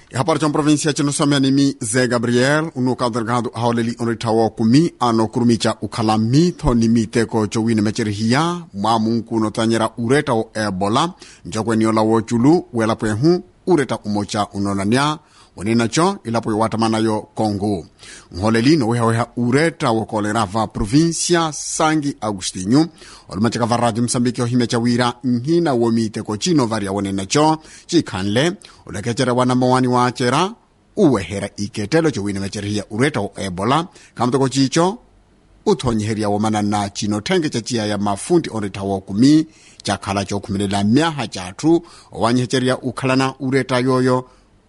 ihapara ca provinsia cinosomea nimi ze gabriel unu kadelgado aholeli onritawo kumi ano kurumica ukhala mitho ni miteko cowine mecerihiya mwamunku notanyera ureta wo ebola njokweniola woculu welapwehu ureta umoca unonania weninaco ilapo iwatamanayo kongo nholeli nowehaweha ureta wo kolera va provinsia sangi agustinho olumacaka va radio msambiki ohimya ca wira nhina wo miteko cino varia weninaco cikhanle ulekecere wanamawani wacera uwehera iketelo cowine mecerihiya ureta wo ebola kamutoko cico uthonyeherya womanana cino thenge ca ciya ya mafundi onretta wo kumi cakhala cookhumilela myaha cathu owanyehecerya ukhalana ureta yoyo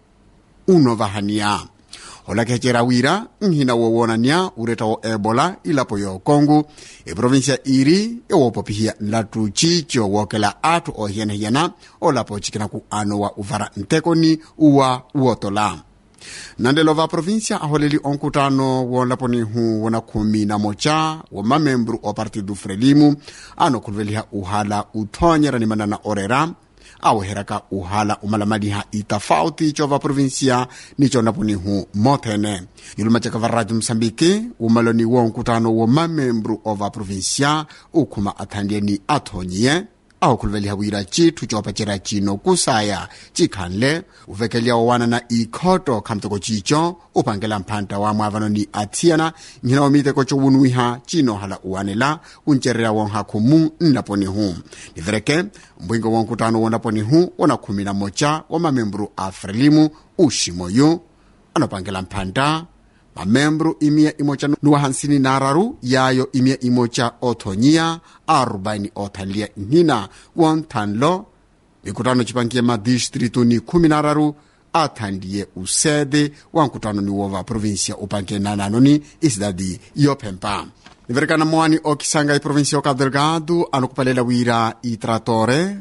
unovahaniya olakecera wira nhina wowonania ureta wo ebola ilapo yo kongo iprovinsia iri iwopopihiya nlatu cico wookela athu ohiyanahiyana olapo cikinaku ano wa uvara ntekoni uwa uotola nandelo va provinsia aholeli onkutano wonlaponihu wona khumi na moca wa mamembro o partido frelimu ano khuluveliha uhala uthonyera manana orera aweheraka uhala umalamaliha itafauti cova provinsia nico napunihu mothene yulumacaka va radio msambiki umaloni wonkutano wo mamembro ova provinsia ukhuma athandieni athonyiye ahukhuluveliha wira cithu coopacera cino kusaya cikhanle uvekelya owana na ikhoto khamuteko cico upangela mphanta wa mwavanoni athiyana nhina wa miteko cowunuwiha cino hala uwanela uncerera wonhakhumu nnaponihu nivereke mbwingo wonkutano wonaponihu wona khumi na moca wa mamembro a frelimu uximoyu anopangela mphanta mamembro imiya imoca nuwa hansini na araru yayo imiya imoca othonyiya arubaini othanliya nhina wonthanlo mikutano cipangiye madistritu ni khumi na araru athandiye usede wa nkutano ni wova provinsia upangiye nananoni isidadi yophempa niverekana moani okisanga iprovinsia o cabo delgado anokupalela wira itratore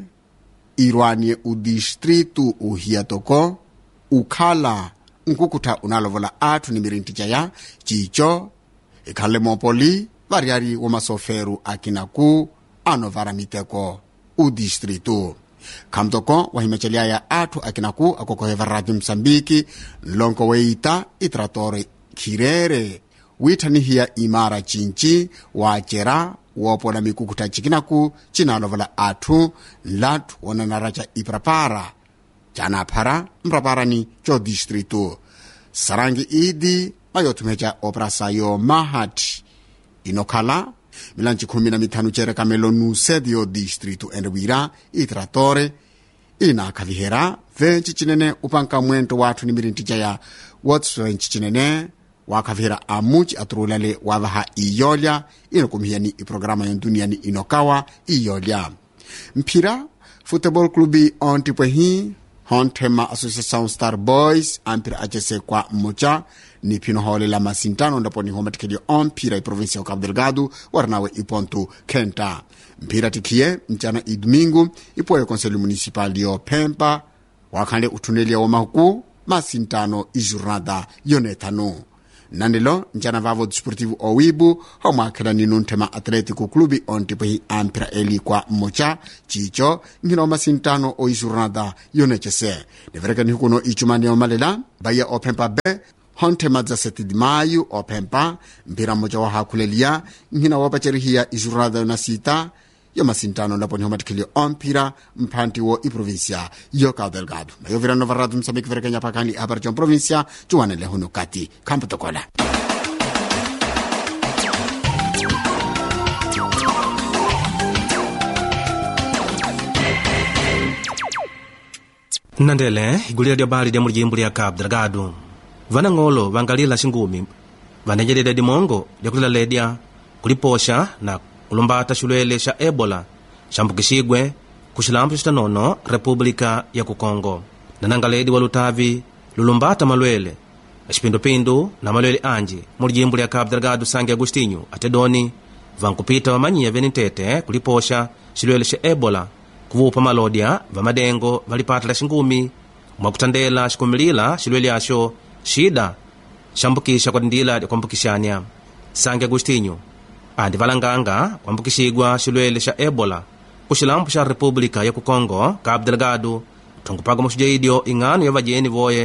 irwanie udistritu uhiyatoko ukhala nkukutha unalovola athu ni mirinti caya cico ikhanle moopoli variari womasoferu akinaku anovara miteko udistritu khamutoko wahimeceliaya athu akinaku akokoheva radio msambiki nlonko weita itratore khirere wiithanihiya imara cinci wacera woopola mikukutha cikinaku cinalovola athu nlathu wonanaraca iprapara canaphara mpraparani co distritu sarangi idi mayothumeca operasayo mahati inokhala milanci khumi na mithanu cerekamelo nusede yo distritu ende wira itratore inakhavihera venci cinene upanka mwento wathu ni mirinti caya wotswenci cinene waakhavihera amuci aturulale wavaha iyolya inokumihiyani iprograma yonduniyani inokawa iyolya mphira football clube ontipwehi honthema associação star boys ampira acese kwa mmoca ni phino hoolela masintano ndaponi homatikhelio omphira iprovinsia ya cabo delgado warinawe iponto khenta mphira tikhiye mcana idomingo ipoye conselho municipal yophempa wakhanle uthuneliya womahuku masintano ijornada yonethanu nanelo ncana vavo desportivo owibu homwakhela ninu nthema atlético clube ontipwehi amphira eli kwa mmoca cico nhina omasintano oijornada yonecese niverekani hukuno icumani omalela vaiya ophempa be honthema 17 de maio ophempa mphira mmoca wahakhuleliya nhina woopacerihiya ijornada yonasita yomasintano laponi homatikhelio omphira mphanti wo iprovinsia yo cabo delgado mayovira nova radio msambiki verekenya phakhanli apari co provinsia cuwanele huno kati khamputokola nnandele igulira lya bali lya mulijimbo lya cabo delgado vanang'olo vangalila xingumi vanenyelela dimongo lyakulila ledya kuliposha na kulumbata xilwele xa ebola xambukixigwe ku xilambu xitanono república ya kukongo nanangaledi wa lutavi lulumbata malwele exipindupindu na malwele anji mu lijimbo lya cabo delgado sangue agostinho atedoni vankupita vamanyiya venitete kuliposha xilwele xa ebola kuvupa malodya vamadengo valipatela xingumi mwakutandela xikumilila xilwele axo xida xambukixa kwa tindila lya kuambukixanya sangue agostinho andi valanganga kuambukixigwa xilwele xa ebola ku xilambu xa república ya kukongo cabo delgado thongupaga muxujeidyo ing'ano ya vajeni voye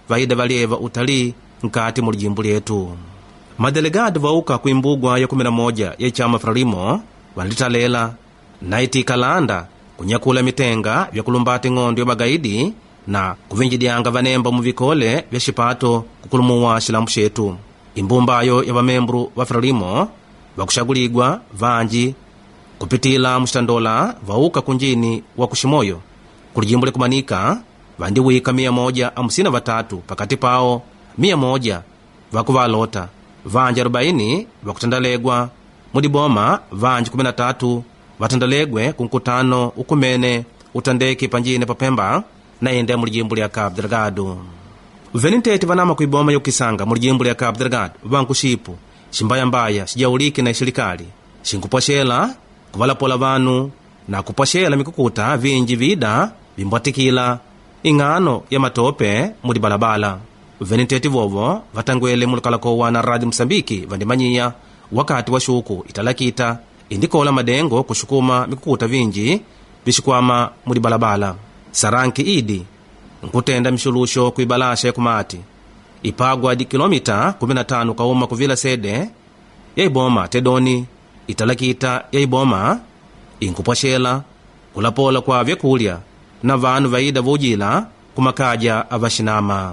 vaida valyeva utalii nkati mu lijimbu lyetu madelegado vauka kuimbugwa ya 11 ya chama frelimo vanlitalela naiti kalanda kunyakula mitenga vyakulumbata ing'ondo ya magaidi na kuvinjidyanga vanemba mu vikole vya xipato kukulumuwa xilambu xetu imbumbayo ya vamembro va frelimo vakuxakuligwa vanji kupitila muxitandola vauka kunjini wa kuximoyo kulijimbo likumanika vandiwika miya moja amusina vatatu pakati pawo miya moja vakuvalota vanji 40 vakutandalegwa mudiboma vanji 13 vatandalegwe ku nkutano ukumene utandeki panjine papemba na ende mu lijimbo lya cabo delgado venitete vanama kuiboma yokisanga mu lijimbo lya cabo delgado vankuxipu ximbayambaya xijauliki na xilikali xinkupwaxela kuvalapola vanu na kupwaxela mikukuta vinji vida vimbwatikila ing'ano ya matope mudi balabala venitete vovo vatangwele mulukalakowa na radio mosambiki vandimanyiya wakati wa xuku italakita indikola madengo kuxukuma mikukuta vinji vixikwama mudi balabala saranki idi nkutenda mixuluxo kuibalaxa yakumati ipagwa di kilomita 15 kauma kuvila sede ya iboma tedoni italakita ya iboma inkupwaxela kulapola kwa vyakulya na vanu vaida vojila kumakaja avaxinama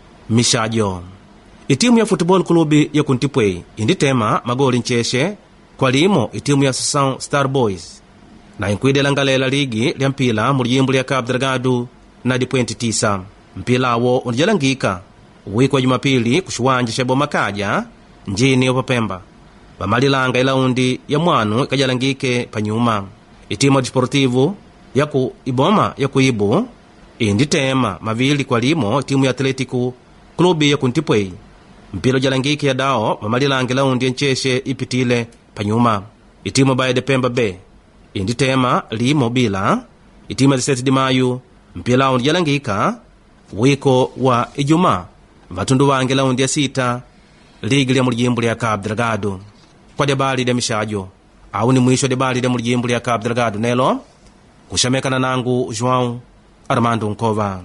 mixajo itimu ya futebol clube ya kuntipwei inditema magoli ncexe kwa limo itimu ya associação star boys na inkuidelangalela ligi lya mpila mu lijimbo lya cabo delgado na dipwenti tisa mpilawo undijalangika wiki wa jumapili ku xiwanja xa bomakaja njini yopapemba vamalilanga ilaundi ya mwanu ikajalangike panyuma itimu ya desportivo yaku iboma yaku ibu inditema mavili kwa limo timu ya atletico klubi ya kuntipwei mpila ujalangike ya dao vamalilanga ilaundi ya ncexe ipitile panyuma itimu baye de pemba bay inditema limo bila itimu ya 17 de maio mpila undi jalangika wiko wa ijumaa vatundu vange laundi ya sita ligi lya mulijimbo lya cabo delgado kwa debali lya mixajo au ni mwisho debali lya mulijimbo lya cabo delgado nelo kuxamekana nangu joão armando nkova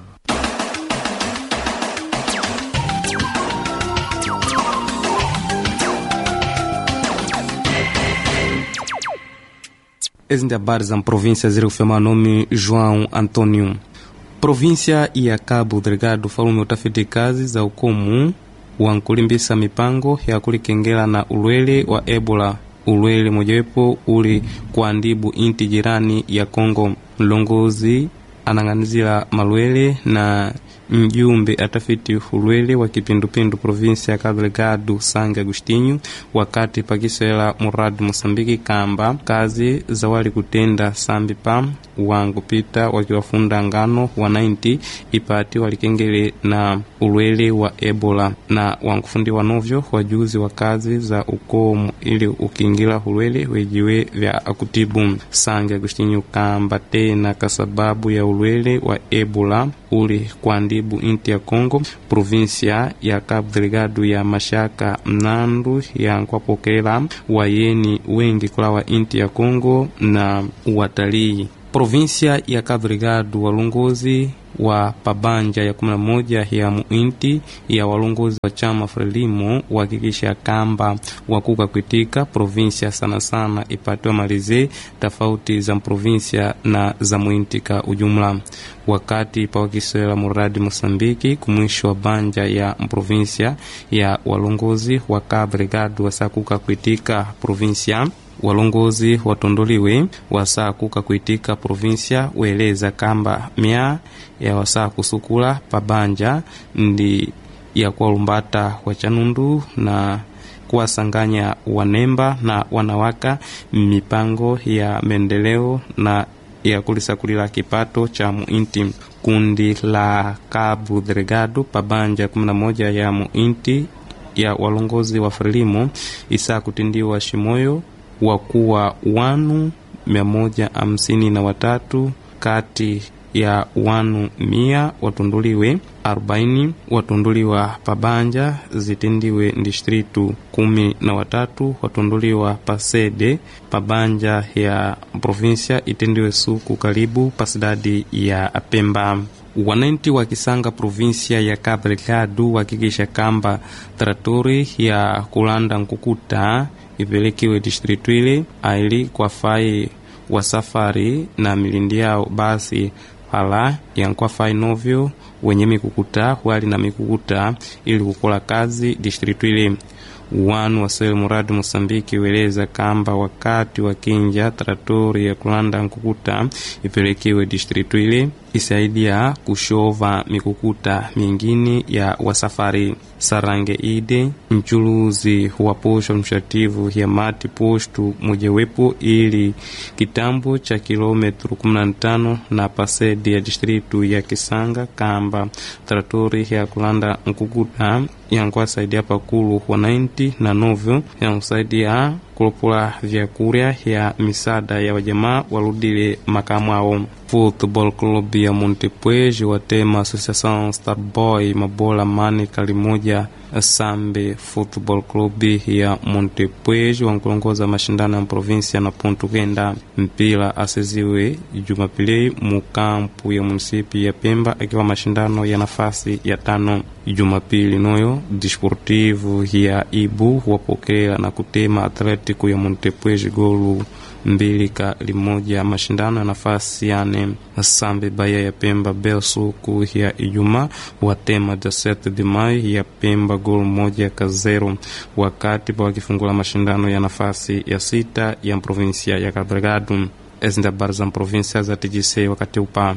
Ezi ndi habari za província zirikufema nome João Antônio. Província ya Cabo Delgado falume utafiti kazi za ukomu wa nkulimbisa mipango ya kulikengela na ulwele wa Ebola. Ulwele mojawepo uli kuandibu inti jirani ya Kongo. Mlongozi anang'anizila malwele na mjumbe atafiti ulwele wa kipindupindu provinsia ya Cabo Delgado Sange Agostinho wakati pakiswela muradi Mosambiki kamba kazi za wali kutenda sambi pa wangupita wakiwafunda ngano wa 90 ipati walikengele na ulwele wa Ebola na wankufundiwa novyo wajuzi wa kazi za ukomu ili ukingila ulwele wejiwe vya akutibu Sange Agostinho kamba tena kasababu ya ulwele wa Ebola uli kuandibu inti ya Kongo provinsia ya Cabo Delgado ya mashaka mnandu yankwapokela wayeni wengi kulawa inti ya Kongo na watalii provinsia ya Cabo Delgado walongozi wa pabanja ya 11 ya muinti ya walongozi wa chama Frelimo wahakikisha kamba wakuka kwitika provinsia sana sana ipatiwa malize tofauti za provinsia na za muintika ujumla wakati pawakiswela muradi Mosambiki kumwisho wa banja ya provinsia ya walongozi wa Cabo Delgado wasakuka kwitika provinsia walongozi watondoliwe wasaa kuka kuitika provinsia weleza kamba mia ya wasaa kusukula pabanja ndi ya kuwalumbata wachanundu na kuwasanganya wanemba na wanawaka mipango ya maendeleo na ya kulisakulila kipato cha muinti kundi la Cabo Delgado pabanja 11 ya muinti ya walongozi wa Frelimo isaa kutindiwa shimoyo wakuwa wanu mia moja hamsini na watatu kati ya wanu mia watunduliwe arobaini watunduliwa pabanja zitindiwe distritu kumi na watatu watunduliwa pasede pabanja ya provinsia itindiwe suku karibu pasidadi ya Pemba wananchi wa Kisanga provinsia ya Cabo Delgado wakikisha kamba tratori ya kulanda nkukuta ipelekiwe distritu ile aili kwa fai wa safari na milindi yao basi pala yankwafai novyo wenye mikukuta wali na mikukuta ili kukola kazi distritu ile wanu wasele muradi Mosambiki weleza kamba wakati wa kinja tratori ya kulanda nkukuta ipelekiwe distritu ile isaidia kushova mikukuta mingine ya wasafari sarange ide mchuluzi wa posho mshativu ya mati postu mojewepo ili kitambo cha kilometru 15 na pasedi ya distritu ya Kisanga kamba tratori ya kulanda nkukuta yankwasaidia pakulu wananchi na novyo yankusaidia kulopula vyakurya ya misada ya wajamaa waludile makamu ao Football Club ya Montepuez watema Associação Starboy mabola mane kali moja Sambe Football Club ya Montepuez wankulongoza mashindano ya provinsia na ponto kenda mpira aseziwe Jumapili mukampu ya munisipi ya Pemba akiwa mashindano ya nafasi ya tano Jumapili noyo Desportivo ya Ibu wapokea na kutema Atletico ya Montepuez golu mbili ka limoja mashindano ya nafasi yane Sambe Baya ya Pemba Belsuku ya Ijumaa watema Jaset de Mai ya Pemba gol moja ka zero, wakati pa wakifungula mashindano ya nafasi ya sita ya provinsia ya Cabo Delgado. Ezi ndi habari za provinsia za TGC wakati upa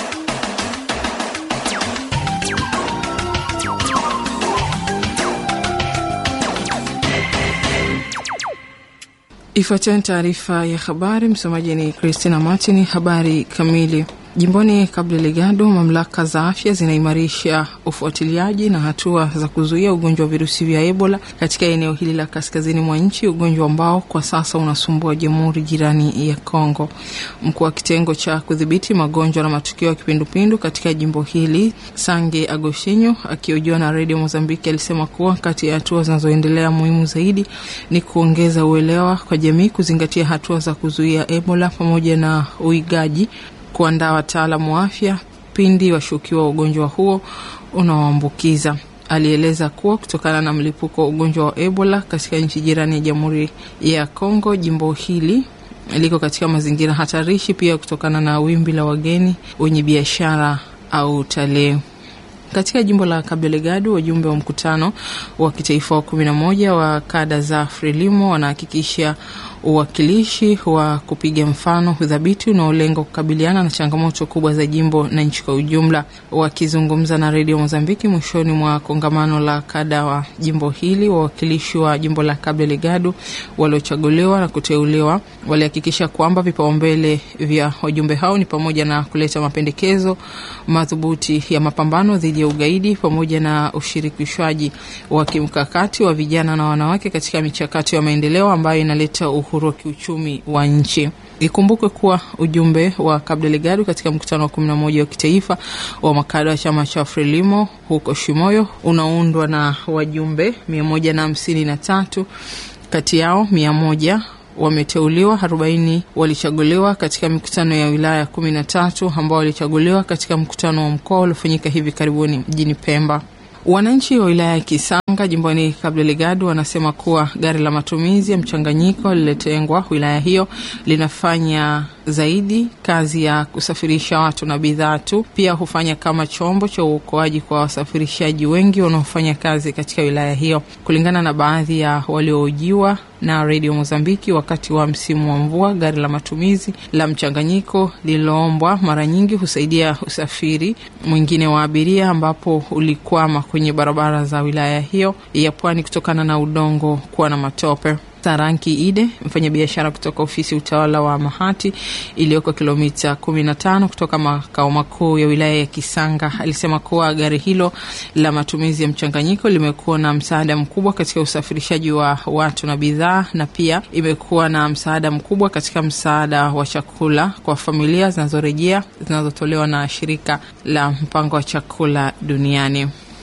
Ifuatayo ni taarifa ya habari. Msomaji ni Christina Martin. Habari kamili. Jimboni Cabo Delgado, mamlaka za afya zinaimarisha ufuatiliaji na hatua za kuzuia ugonjwa wa virusi vya Ebola katika eneo hili la kaskazini mwa nchi, ugonjwa ambao kwa sasa unasumbua jamhuri jirani ya Kongo. Mkuu wa kitengo cha kudhibiti magonjwa na matukio ya kipindupindu katika jimbo hili Sange Agostinho akihojiwa na redio Mozambiki alisema kuwa kati ya hatua zinazoendelea muhimu zaidi ni kuongeza uelewa kwa jamii, kuzingatia hatua za kuzuia Ebola pamoja na uigaji kuandaa wataalamu wa afya pindi washukiwa wa ugonjwa huo unaoambukiza. Alieleza kuwa kutokana na mlipuko wa ugonjwa wa Ebola katika nchi jirani ya Jamhuri ya Kongo, jimbo hili liko katika mazingira hatarishi, pia kutokana na wimbi la wageni wenye biashara au utalii. Katika jimbo la Cabo Delgado, wajumbe wa mkutano wa kitaifa wa kumi na moja wa kada za Frelimo wanahakikisha uwakilishi wa kupiga mfano udhabiti unaolenga kukabiliana na changamoto kubwa za jimbo na nchi kwa ujumla. Wakizungumza na redio Mozambiki mwishoni mwa kongamano la kada wa jimbo hili, wawakilishi wa jimbo la Cabo Delgado waliochaguliwa na kuteuliwa walihakikisha kwamba vipaumbele vya wajumbe hao ni pamoja na kuleta mapendekezo madhubuti ya mapambano dhidi ya ugaidi pamoja na ushirikishwaji wa kimkakati wa vijana na wanawake katika michakato ya maendeleo ambayo inaleta uhuru wa kiuchumi wa nchi. Ikumbukwe kuwa ujumbe wa Cabo Delgado katika mkutano wa kumi na moja wa kitaifa wa makada wa chama cha Frelimo huko Shimoyo unaundwa na wajumbe mia moja na hamsini na tatu kati yao mia moja wameteuliwa, arobaini walichaguliwa katika mikutano ya wilaya kumi na tatu ambao walichaguliwa katika mkutano wa mkoa uliofanyika hivi karibuni mjini Pemba. Wananchi wa wilaya ya Kisanga jimboni Cabo Delgado wanasema kuwa gari la matumizi ya mchanganyiko lililotengwa wilaya hiyo linafanya zaidi kazi ya kusafirisha watu na bidhaa tu, pia hufanya kama chombo cha uokoaji kwa wasafirishaji wengi wanaofanya kazi katika wilaya hiyo. Kulingana na baadhi ya walioojiwa na redio Mozambiki wakati wa msimu wa mvua, gari la matumizi la mchanganyiko lililoombwa mara nyingi husaidia usafiri mwingine wa abiria, ambapo ulikwama kwenye barabara za wilaya hiyo ya pwani kutokana na udongo kuwa na matope. Saranki Ide, mfanyabiashara kutoka ofisi utawala wa Mahati iliyoko kilomita 15 kutoka makao makuu ya wilaya ya Kisanga, alisema kuwa gari hilo la matumizi ya mchanganyiko limekuwa na msaada mkubwa katika usafirishaji wa watu na bidhaa, na pia imekuwa na msaada mkubwa katika msaada wa chakula kwa familia zinazorejea zinazotolewa na shirika la mpango wa chakula duniani.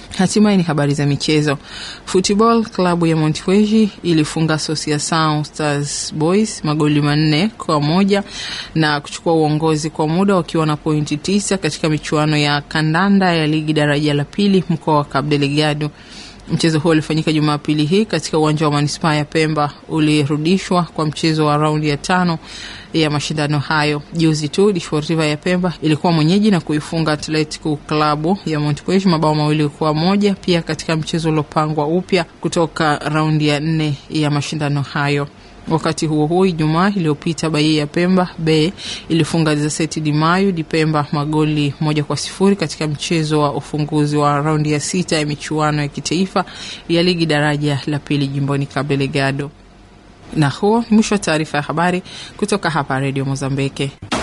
Hatimaye ni habari za michezo. Football klabu ya Montevideo ilifunga Associação Stars Boys magoli manne kwa moja na kuchukua uongozi kwa muda wakiwa na pointi tisa katika michuano ya kandanda ya ligi daraja la pili mkoa wa Cabo Delgado. Mchezo huo ulifanyika Jumapili hii katika uwanja wa manispaa ya Pemba. Ulirudishwa kwa mchezo wa raundi ya tano ya mashindano hayo. Juzi tu Desportiva ya Pemba ilikuwa mwenyeji na kuifunga Atletico Klabu ya Montevideo mabao mawili kwa moja, pia katika mchezo uliopangwa upya kutoka raundi ya nne ya mashindano hayo. Wakati huo huo, Ijumaa iliyopita Bahia ya Pemba B ilifunga Gazeti Di Mayu Di Pemba magoli moja kwa sifuri katika mchezo wa ufunguzi wa raundi ya sita ya michuano ya kitaifa ya ligi daraja la pili jimboni Cabo Delgado. Na huo ni mwisho wa taarifa ya habari kutoka hapa Redio Mozambiki.